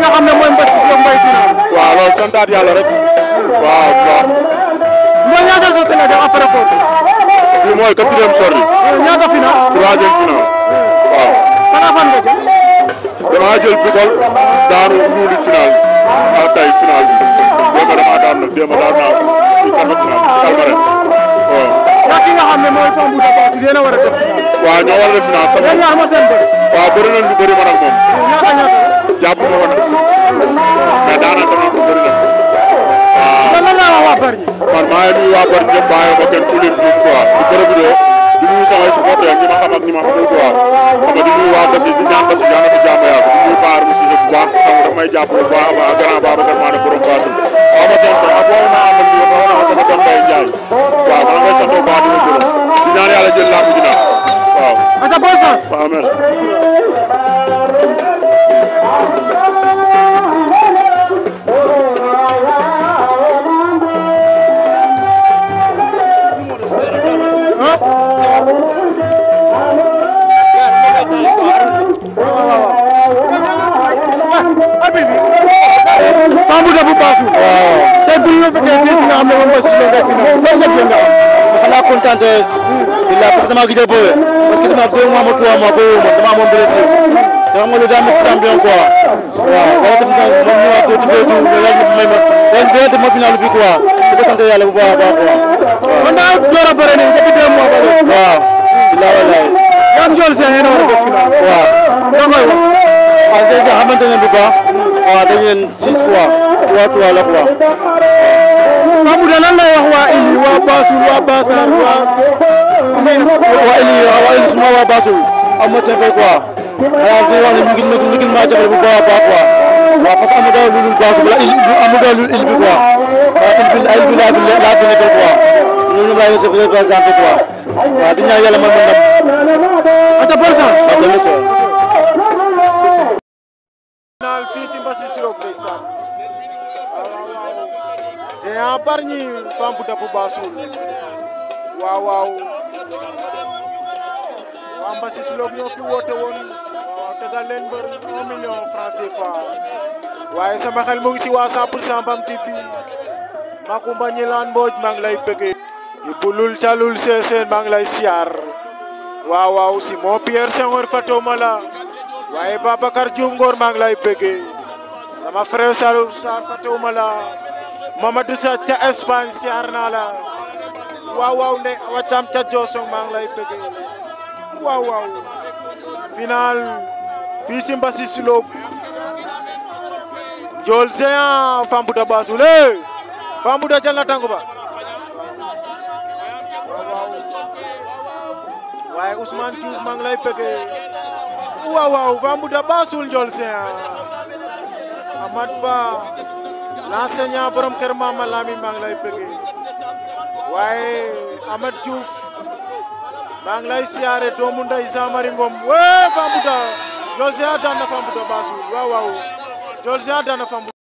nga xam ne mooy Mbassis Lô Mbaye final. waaw loolu santaat yàlla rek waaw waaw mooy ñaata sortie nga def après kooku. bii mooy quatrième sortie ñaata final. troisième final waaw fan ak fan nga jël. damaa jël bikol daanu luuli final ak tey final bi démb damaa daan nag démb daan naa ci kàddu final Palmarin waaw yaa ki nga xam ne mooy Fambouda Bassoul yéen a war a def final. waaw ñoo war a def final sama yéen ñaar ma seen bëri. waaw bëri nañ lu bëri man ak moom ñaata ñaata la. jàpp ma ko nag mais daanaka nag lu bëri na waaw lan la laa wax waa Bargny. man maa ngi nuyu waa Bargny ñëpp bàyyi ma kenn ku leen juum quoi di profité di nuyu samay supporter ak ñi ma xam ak ñi ma xamul quoi xam nga di nuyu waa Mbassis di ñaan Mbassis yàlla na fi jàmm yàgg di nuyu Paar Moussa bu baax xam nga daf may jàpp bu baax a baax grand Babacar maa ne borom Bassoul waaw ma seen ak boo ma amal ñu ma wax sama doom Mbaye Ndiaye waaw maa ngi koy sant bu baax di ko gërëm di ñaan yàlla jël làmb ji nag waaw ata bonne chance. waaw merci Fambouda bu Bassoul. waaw tey bu ñu la fekkee fii si nga xam ne moom Mbassis Lô Mbaye final loolu sa jënd am. xanaa kontaan te bilaa parce que damaa gis bëre parce que dama deux mois ma trois mois bëre ma dama amoon blessure te xam nga lu daa métti champion quoi waaw wala def na moom ñëwaat tuuti fee tuuti mais yàlla may ma ren ren ma final fii quoi di ko sant yàlla bu baax a baax quoi kon daa door a bëre nii depuis deux mois ba léegi. waaw bilaa wallaay yaa ngi jool seen yéen a war a def final. waaw da koy wax. waaw c'est ça xamante ne bu baax waaw dañu leen six fois trois trois la quoi Fambouda lan lay wax waa Ili waa Bassoul waa Bassar waa. waa Eli waa Eli suma waa Bassoul am ma seen fay quoi waaw di wax ne ñu ngi ñu ngi maa jàppale bu baax a baax quoi waaw parce que amu daal lu dul Bassoul la il amu daal lu il bi quoi waaw il bi ay bi laa fi laa fi nekkal quoi loolu laa yëg représenté quoi waaw di ñaan yàlla man ma ndam ata bonne chance. waaw dama soo final fii si Mbassis Lô ndeysaan Géant Bargny Fambouda bu Bassoul waaw waaw waa Mbassis Lô ñoo fi woote woon waaw tegal leen mbër 1 million franc CFA waaye sama xel mu ngi si waa 100 pour 100 Bam TV Makumba Ñilaan Mbooj maa ngi lay bëggee Ibulul Calul Seeseen maa ngi lay siyaar waaw waaw Simon Pierre Senghor Fatoma la waaye Babacar Diouf Ngor maa ngi lay bëggee sama frère Salou Sarr fàttewuma la Mamadou Sa ca Espagne siyaar naa la waaw waaw nde wàccam ca Josong maa ngi lay bëggee waaw waaw final fii si Mbassis Lô Ndiol Géant Fambouda Bassoul eh Fambouda jël na tànku ba waaw waaw waaye Ousmane Diouf maa ngi lay bëggee waaw waaw Fambouda Bassoul Ndiol Géant Amad Ba l'enseignant borom kër Mama Lamine maa ngi lay bëggee waaye Amad Diouf maa ngi lay siyaare doomu nday Samari Ngom wee Fambouda Ndiol Géant daan na Fambouda Bassoul waaw waaw Ndiol Géant daan na Fambouda